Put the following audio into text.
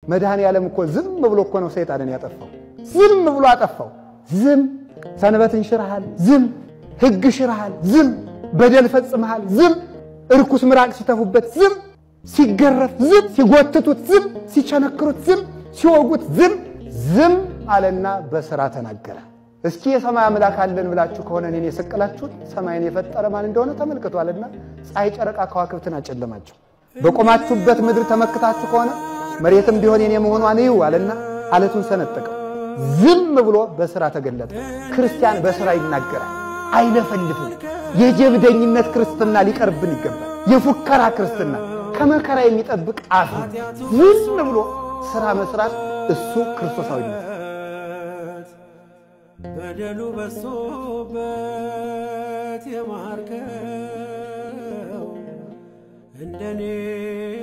መድኃኔ ዓለም እኮ ዝም ብሎ እኮ ነው ሰይጣንን ያጠፋው። ዝም ብሎ አጠፋው። ዝም ሰንበትን ሽርሃል፣ ዝም ሕግ ሽርሃል፣ ዝም በደል ፈጽመሃል፣ ዝም እርኩስ ምራቅ ሲተፉበት፣ ዝም ሲገረፍ፣ ዝም ሲጎትቱት፣ ዝም ሲቸነክሩት፣ ዝም ሲወጉት፣ ዝም ዝም አለና በሥራ ተናገረ። እስኪ የሰማይ አምላክ አለን ብላችሁ ከሆነ እኔን የሰቀላችሁት ሰማይን የፈጠረ ማን እንደሆነ ተመልክቷልና ፀሐይ፣ ጨረቃ፣ ከዋክብትን አጨለማቸው። በቆማችሁበት ምድር ተመክታችሁ ከሆነ መሬትም ቢሆን የኔ መሆኗን እዩ አለና አለቱን ሰነጠቀው። ዝም ብሎ በሥራ ተገለጠ። ክርስቲያን በሥራ ይናገራል፣ አይለፈልፍም። የጀብደኝነት ክርስትና ሊቀርብን ይገባል። የፉከራ ክርስትና ከመከራ የሚጠብቅ አፍ ነው። ዝም ብሎ ሥራ መስራት እሱ ክርስቶሳዊነት በደሉ በሶበት የማርከው እንደኔ